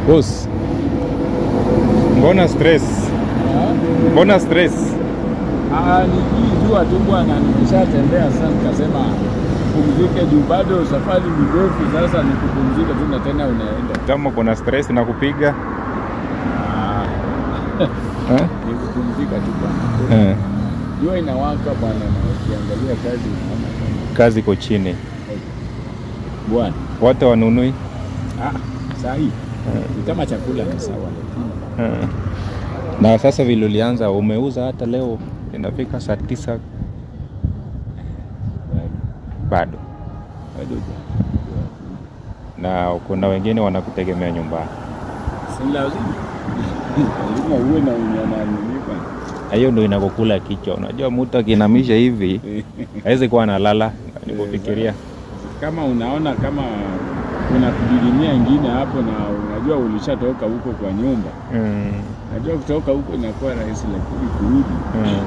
Boss, mbona stress? Mbona stress? Ah, nikijua tu bwana, nimeshatembea sasa, nikasema pumzike juu bado safari ni ndefu. Sasa ni kupumzika tu na tena unaenda Kama kuna stress na kupiga Ah, eh? ni kupumzika tu bwana. Eh, Jua inawaka bwana, na ukiangalia kazi unaona kama- kazi iko chini, bwana. watu wanunui Ah, saa hii ni kama chakula ni sawa, lakini eh. Na sasa vile ulianza, umeuza hata leo inafika saa tisa bado, bado na kuna wengine wanakutegemea nyumbani. si lazima lazima uwe na unyananilipa Na hiyo ndo inakukula kichwa. Unajua mtu akinamisha hivi hawezi kuwa analala, nikufikiria kama unaona kama kuna kujidimia ingine hapo, na unajua ulishatoka huko kwa nyumba, mm. najua kutoka huko inakuwa rahisi, lakini kurudi mm.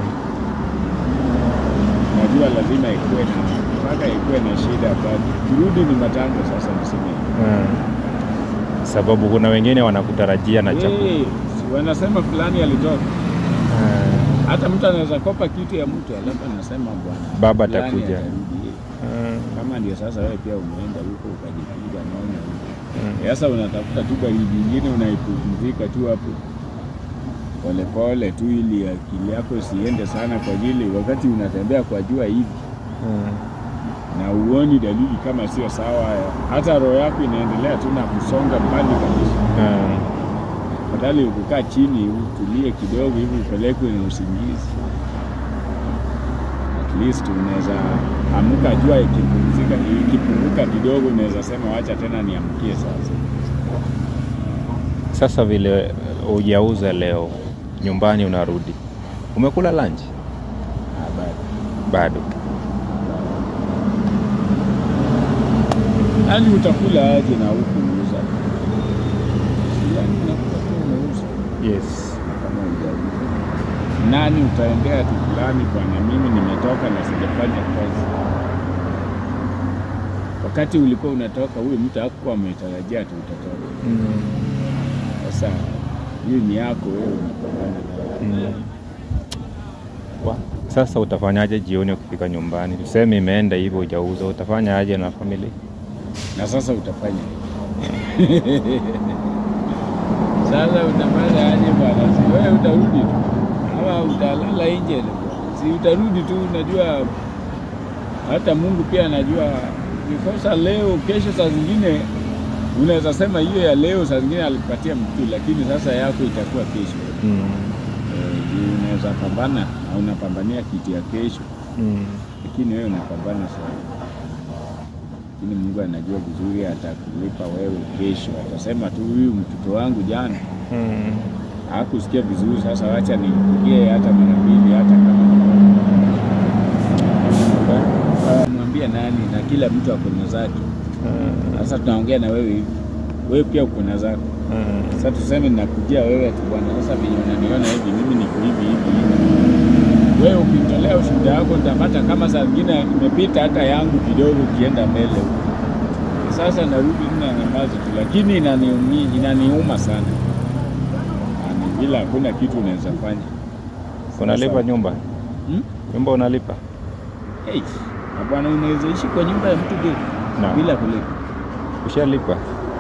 najua lazima ikuwe na mpaka ikuwe na shida, bado kurudi ni matango sasa, niseme mm. Sababu kuna wengine wanakutarajia na chakula Eh, si wanasema fulani alitoka. Mm. Hata mtu anaweza kopa kitu ya mtu alafu anasema bwana Baba fulani atakuja. atarudi. Mm. Kama ndio sasa wewe pia umeenda huko ukajipiga naona huko. Mm. Sasa unatafuta tu baridi nyingine unaipumzika tu hapo polepole tu, ili akili yako isiende sana kwa ajili wakati unatembea kwa jua hivi Mm. na uoni dalili kama sio sawa, hata roho yako inaendelea tu na kusonga mbali kabisa. Mm. Badala kukaa chini utulie kidogo hivi upelekwe na usingizi, at least unaweza amka, jua ikipumzika, ikipunguka kidogo, unaweza sema wacha tena niamkie sasa. Sasa vile hujauza leo, nyumbani unarudi, umekula lunch Ah, bado. bado? Yaani utakula aje na huku uuza? Yaani unakuta tu unauza Yes. kama hujauza. Nani utaendea tu fulani, bwana, mimi nimetoka na sijafanya kazi. Wakati ulikuwa unatoka, huyu mtu hakuwa ametarajia tu utatoka. Mm. Sasa hiyo ni yako wewe, unapambana nayo. Mm. Wa- Sasa utafanyaje jioni ukifika nyumbani? Tuseme imeenda hivyo hujauza, utafanya aje na familia? na sasa utafanya sasa utafanya aje bwana? Si wewe utarudi tu ama utalala nje? Si utarudi tu, unajua hata Mungu pia anajua ukikosa leo, kesho saa zingine unaweza sema hiyo ya leo saa zingine alipatia mtu, lakini sasa yako itakuwa kesho. Mm. Eh, juu unaweza pambana na unapambania kitu ya kesho, Mm. lakini wewe unapambana sana lakini Mungu anajua vizuri, atakulipa wewe kesho. Atasema tu huyu mtoto wangu jana Mm. hakusikia vizuri, sasa wacha nimpigie hata mara mbili, hata kama Ah, mwambie nani, na kila mtu ako na zake. Mm. Sasa tunaongea na wewe hivi, wewe pia uko na zako. Mm. Sasa tuseme ninakujia wewe ati bwana, sasa venye unaniona hivi, mimi niko hivi hivi hivi. Wewe ukitolea ushuhuda wako nitapata kama saa zingine imepita hata yangu kidogo, ukienda mbele huko. Sasa narudi tena nyamazi tu, lakini inaniumi, inaniuma sana Yaani, bila hakuna kitu unaweza fanya. Unalipa Sasa- nyumba? Hmm? Nyumba unalipa? Hey, na bwana, unaweza ishi kwa nyumba ya mtu bila Naam. bila kulipa Ushalipa?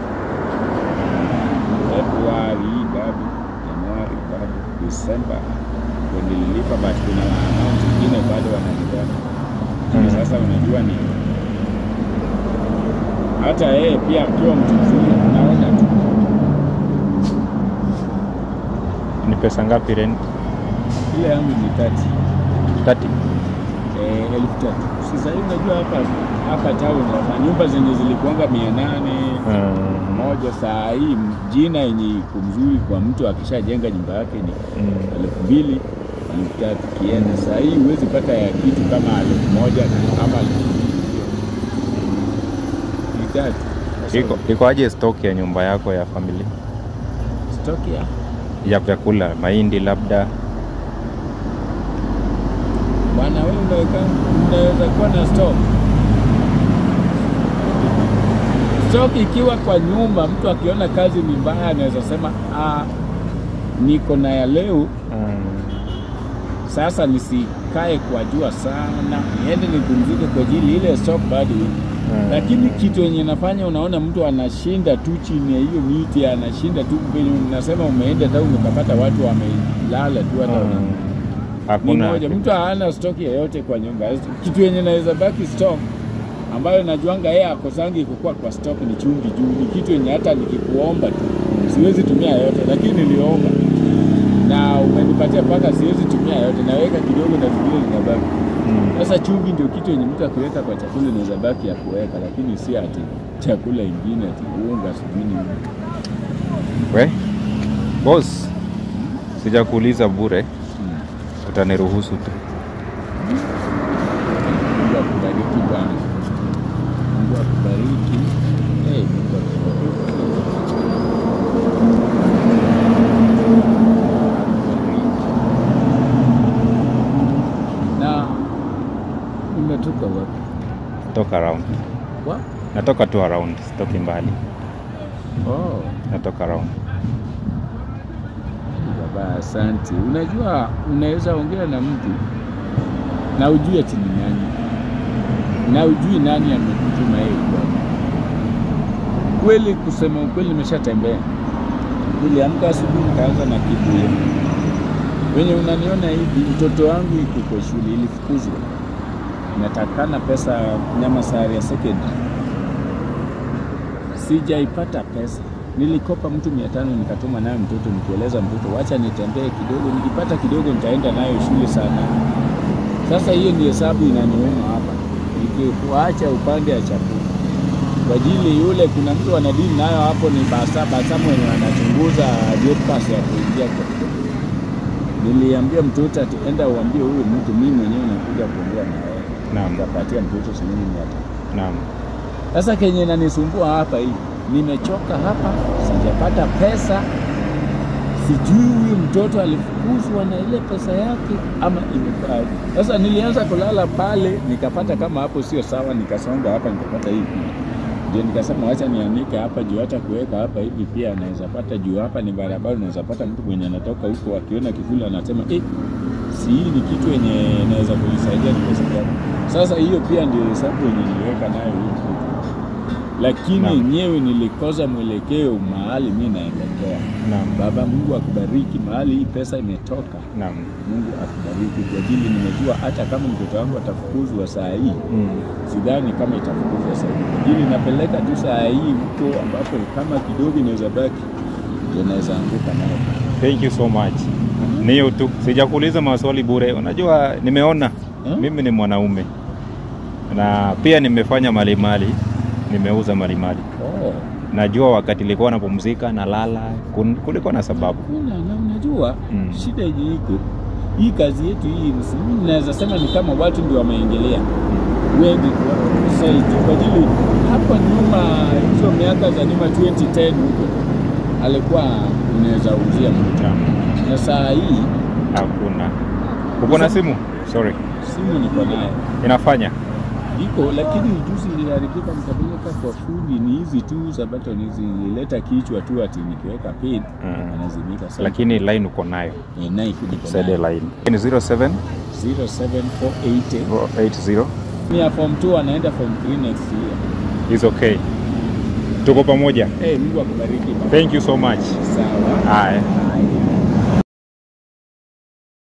Februari bado, Januari bado, Desemba ndio nililipa, but kuna amount ingine bado wanalipa. Mm. Sasa unajua ni hata yeye pia akiwa mtu mzuri, unaona tu Ni pesa ngapi rent? ile yangu ni tati 30. eh, elfu tatu. Sasa hivi unajua hapa hapa town hapa nyumba zenye zilikuanga mia nane Mm. moja, saa hii jina yenye iko mzuri kwa mtu akishajenga nyumba yake ni Mm. elfu mbili elfu tatu kienda. Saa hii huwezi pata ya kitu kama elfu moja na ama elfu mbili ni tatu. Sasa Iko iko aje stock ya nyumba yako ya familia stock ya ya vyakula, mahindi labda? bwana, wewe unaweka unaweza kuwa na stock stock ikiwa kwa nyumba, mtu akiona kazi ni mbaya anaweza sema ah, niko na ya leo Mm. sasa nisikae kwa jua sana, niende nipumzike kwa ajili ile stock bado iko. Mm. Lakini kitu yenye nafanya unaona mtu anashinda tu chini ya hiyo miti, anashinda tu venye nasema, umeenda hata umekapata watu wamelala tu hata Mm. ni Hakuna moja. Mtu hana stock yoyote kwa nyumba. Kitu yenye naweza baki stock ambayo najuanga yeye akosangi kukua kwa stock ni chumvi juu, ni kitu yenye hata nikikuomba tu siwezi tumia yote, lakini niliomba na umenipatia mpaka siwezi tumia yote, naweka kidogo na vingine zinabaki. Mm. Sasa chumvi ndio kitu yenye mtu akiweka kwa chakula inaweza baki ya kuweka, lakini si ati chakula ingine ati unga sijui nini. We boss, sijakuuliza bure, Hmm. utaniruhusu tu. Mungu akubariki bwana. Mungu akubariki. Hey, Mungu akubariki. Na umetoka wapi? Toka around, Wa? natoka tu around, sitoki mbali, Oh, natoka around. baba asante. Unajua unaweza ongea na mtu na ujue ati ni nani na ujui nani amekutuma yeye kwako. Kweli, kusema ukweli, nimeshatembea. Niliamka asubuhi nikaanza na kibuye. Wenye unaniona hivi, mtoto wangu iko kwa shule, ilifukuzwa, natakana pesa nyama sari ya secondary, sijaipata pesa. Nilikopa mtu mia tano nikatuma nayo mtoto, nikieleza mtoto wacha nitembee kidogo, nikipata kidogo nitaenda nayo shule sana. Sasa hiyo ni hesabu inaniuma hapa, nikikuacha upande ya chakula kwa ajili yule, kuna mtu anadini nayo hapo, ni basa basa mwenye anachunguza gate pass ya kuingia kwa Niliambia mtoto ati enda uambie huyu mtu, mimi mwenyewe nakuja kuongea na wewe. Naam. Nikapatia mtoto shilingi mia tano. Naam. Sasa kenye nanisumbua hapa hii, nimechoka hapa, sijapata pesa, sijui huyu mtoto alifukuzwa na ile pesa yake ama imekaaje. Sasa nilianza kulala pale, nikapata kama hapo sio sawa, nikasonga hapa, nikapata hii ndio nikasema wacha nianike hapa juu, hata kuweka hapa hivi pia anaweza pata juu. Hapa ni barabara, unaweza pata mtu mwenye anatoka huko akiona kivuli anasema eh, si hii ni kitu yenye inaweza kunisaidia nimesikia. Sasa hiyo pia ndio hesabu yenye niliweka nayo huku, lakini Naam. yenyewe nilikosa mwelekeo mahali mi naelekea. Naam. Baba Mungu akubariki mahali hii pesa imetoka. Naam. Mungu akubariki kwa ajili nimejua hata kama mtoto wangu atafukuzwa saa hii Mm. sidhani kama itafukuzwa saa hii. Ili napeleka tu saa hii huko ambapo kama kidogo inaweza baki ndio naweza anguka nayo. Thank you so much. Ni hiyo tu, sijakuuliza maswali bure. Unajua, nimeona Hmm? mimi ni mwanaume na pia nimefanya malimali, nimeuza malimali. Oh. Najua wakati nilikuwa napumzika nalala, kun- kulikuwa na sababu. Kuna na unajua Mm. shida yenye iko hii kazi yetu hii, si- mimi naweza sema ni kama watu ndio wameingilia wengi kwa zaidi, kwa ajili hapo nyuma, hizo miaka za nyuma 2010 huko alikuwa unaweza uzia mtu, Naam. na saa hii Hakuna. Uko na simu? Sorry. simu niko nayo Inafanya? iko, lakini juzi iliharibika, nikapeleka kwa fundi. Ni hizi tu za button hizi, nilileta kichwa tu ati nikiweka pin Mm. anazimika. Sasa Lakini line uko nayo. eh, Nike niko Sede nayo line. Ni 07 07480 480 Ni ya form 2 anaenda form 3 next year. is okay. Tuko pamoja. Eh, Mungu akubariki. baba. Thank you so much. Sawa. Haya.